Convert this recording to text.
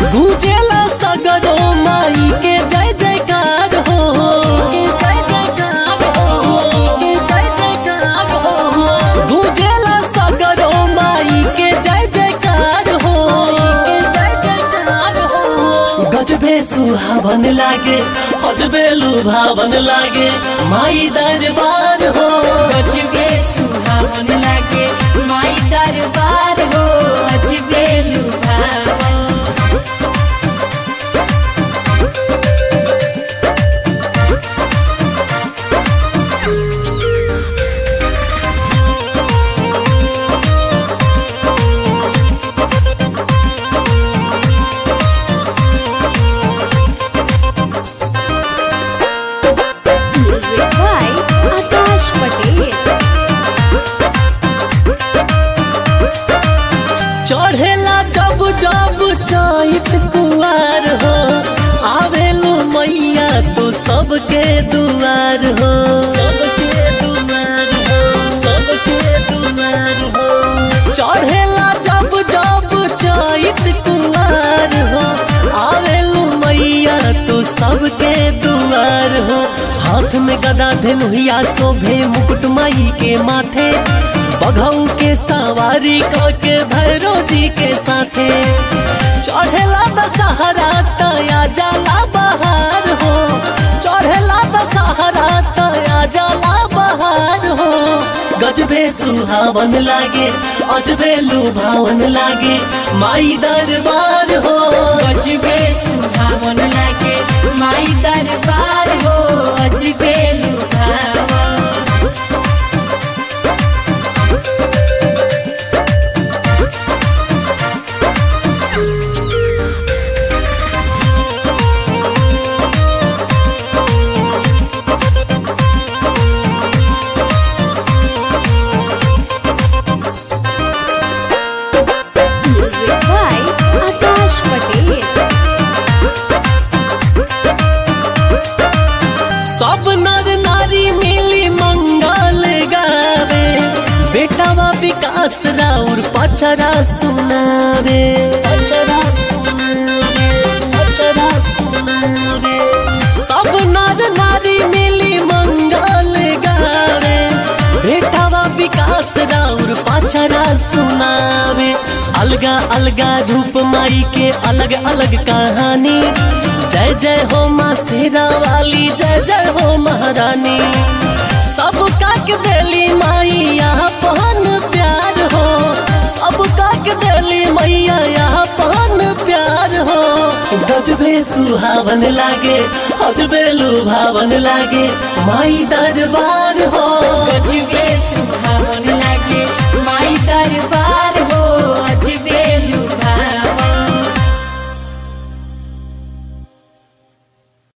गूंजेला सगरो माई के जय जयकार हो के जय जयकार हो के जय जयकार हो गूंजेला सगरो माई के जय जयकार हो के जय जयकार हो गजबे सुहावन लागे हजबे लुभावन लागे माई दरबार हो अजबे सुहावन लागे माई दरबार हो अजबे लुभावन by Akash Patel. चढ़ेला जब जब चैत कुआर हो आवेलू मैया तो सबके दुआर हो सबके दुआर हो सबके दुआर हो चढ़ेला जब जब चैत कुआर हो आवेलू मैया तो सबके दुआर हो हाथ में गदा धनुहिया शोभे मुकुट माई के माथे बघऊ के सवारी के भैरो जी के साथे चढ़ेला दशहरा तया जाला बहार हो चढ़ेला दशहरा तया जाला बहार हो गजबे सुहावन लागे अजबे लुभावन लागे माई दरबार हो अजबे सुहावन लागे माई दरबार हो अजबे लुभावन by Akash Patel. सब नर नारी मिली मंगल गावे बेटावा विकास राउर पचरा सुनावे पचरा सुनावे पचरा सुनावे सब नर नारी मिली मंगल गावे बेटावा विकास राउर पचरा सुनावे अलगा अलगा रूप माई के अलग अलग कहानी जय जय हो माँ शेरा वाली जय जय हो महारानी सब का के देली माई यहाँ पहन प्यार हो सब का के देली मैया यहाँ पहन प्यार हो गजबे सुहावन लागे अजबे लुभावन लागे माई दरबार हो अजबे सुहावन